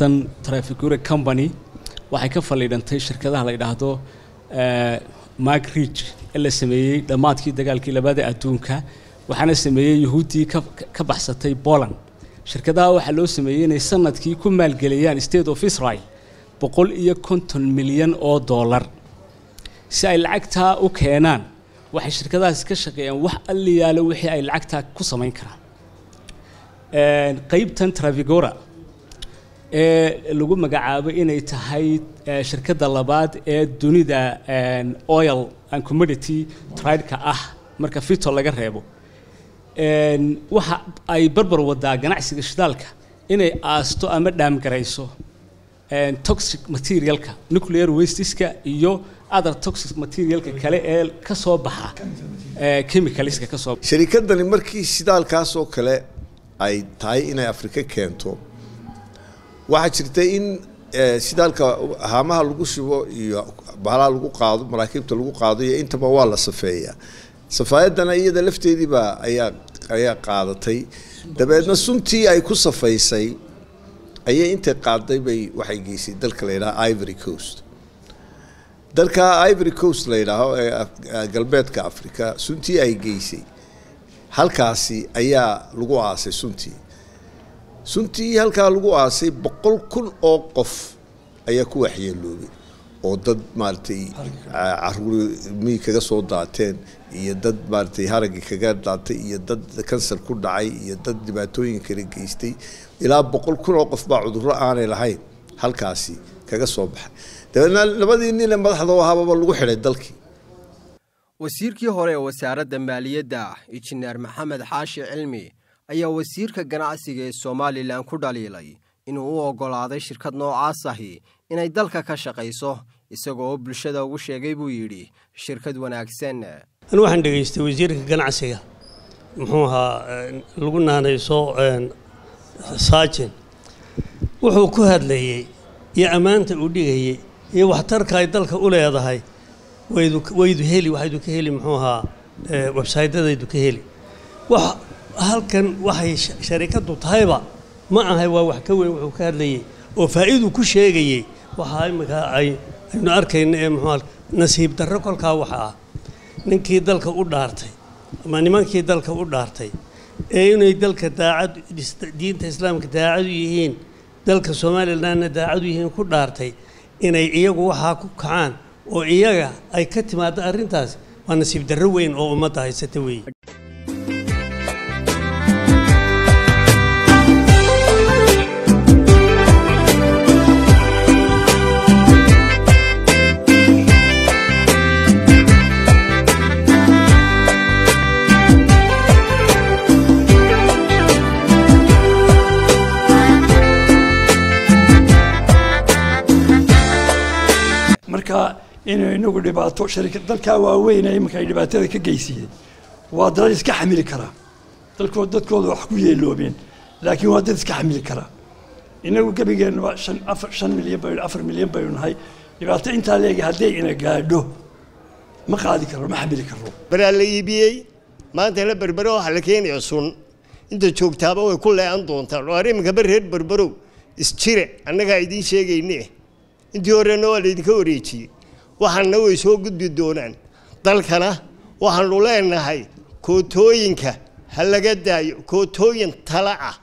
shirkaddan trafigura company waxay ka faliidhantay shirkadaha la yidhaahdo mark ridge ee la sameeyey dhammaadkii dagaalkii labaada adduunka waxaana sameeyey yuhuuddii ka ka baxsatay poland shirkadaha waxaa loo sameeyey inay sanadkii ku maalgeliyaan state of israel boqol iyo konton milyan oo dollar si ay lacagtaa u keenaan waxay shirkadahaas ka shaqeeyaan wax alliyaalo wixii ay lacagtaa ku samayn karaan qeybtan travigora ee lagu magacaabo inay tahay shirkadda labaad ee dunida oil and commodity trade-ka ah marka fito laga reebo waxa ay barbar wadaa ganacsiga shidaalka inay aasto ama dhaamgarayso toxic materialka nuclear wasteska iyo other toxic materialka kale ee ka soo baxa chemicalska ka soo sharikadani markii shidaalkaas oo kale ay tahay inay afrika keento waxaa jirta in shidaalka haamaha lagu shubo iyo bahalaha lagu qaado maraakiibta lagu qaado iyo intaba waa la safeeyaa safaayadana iyada lafteediibaa ayaa ayaa qaadatay dabeedna suntii ay ku safaysay ayay intay qaaday bay waxay geysay dalka la yidhaha ivory coast dalka ivory coast la yidhaaho ee galbeedka africa suntii ay geysay halkaasi ayaa lagu aasay suntii suntii halkaa lagu aasay boqol kun oo qof ayaa ku waxyeeloobay oo dad maaragtay caruur mii kaga soo daateen iyo dad maaragtay haragii kaga daatay iyo dad kansar ku dhacay iyo dad dhibaatooyin kala geystay ilaa boqol kun oo qof baa cudurro aanay lahayn halkaasi kaga soo baxay dabeedna labadii nin ee madaxda u ahaababa lagu xidhay dalkii wasiirkii hore ee wasaaradda maaliyadda injineer maxamed xaashi cilmi ayaa wasiirka ganacsiga ee somalilan ku dhaliilay inuu u oggolaaday shirkad noocaas ahi inay dalka ka shaqayso isagoo oo bulshada ugu sheegay buu yidhi shirkad wanaagsan anu waxaan dhegaystay wasiirka ganacsiga muxuu ahaa lagu naanayso saajin wuxuu ku hadlayey iyo ammaanta uu dhigayey iyo waxtarka ay dalka u leedahay waydu waydu heli waxaydu ka heli muxuu ahaa websaytadaydu ka heli wax halkan waxay sharikadu tahayba ma ahay waa wax ka weyn wuxuu ka hadlayey oo faa'iidu ku sheegayey waxaa imika ay aynu arkayna ee muxuu nasiib darro kolkaa waxa ah ninkii dalka u dhaartay ama nimankii dalka u dhaartay ee inay dalka daacad diinta islaamka daacad u yihiin dalka somalilanna daacad u yihiin ku dhaartay inay iyagu waxaa ku kacaan oo iyaga ay ka timaado arrintaas waa nasiib darro weyn oo ummadda haysata weeye marka inuu inagu dhibaato sharikad dalkaa waaweyn ee iminka ay dhibaatada ka geysiyeen waa dalal iska xamili karaa dalkood dadkooda wax ku yeeloobeen laakiin waa dad iska xamili karaa inagu gebigeenna waa shan afar shan milyan baynu afar milyan baynu nahay dhibaato intaa leegi hadday ina gaadho ma qaadi karro ma xamili karro baraa la iibiyey maanta la berbero waxaa la keenaya sun inta joogtaaba way ku leecan doontaan oo arriminka bar reer berberow isjire annagaa idiin sheegayne intii horena waa laydinka wareejiyey waxaana way soo gudbi doonaan dalkana waxaanu leenahay kootooyinka ha laga daayo kootooyin tala ah